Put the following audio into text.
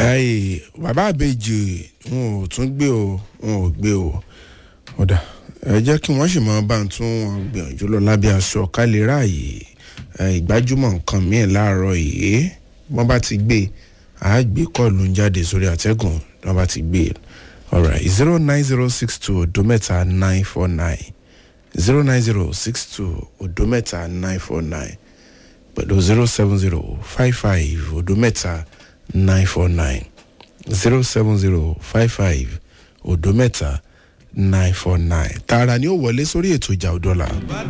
ẹyì bàbá àbèjì wọn ò tún gbé o wọn ò gbé o ọ̀dà ẹ jẹ́ kí wọ́n sì máa bá ń tún wọn gbìyànjú lọ lábẹ́ aṣọ ká lè ráàyè ìgbájúmọ̀ nǹkan míì láàárọ̀ yìí wọ́n bá ti gbé a gbé kọ́ọ̀lù ń jáde sórí àtẹ́gùn wọ́n bá ti gbé alright zero nine zero six two odo mẹ́ta nine four nine zero nine zero six two odo mẹ́ta nine four nine pẹ̀lú zero seven zero five five odo mẹ́ta nine four nine zero seven zero five five odo mẹ́ta nine four nine tààrà ni ó wọlé sórí ètò ìjà òdọ́là.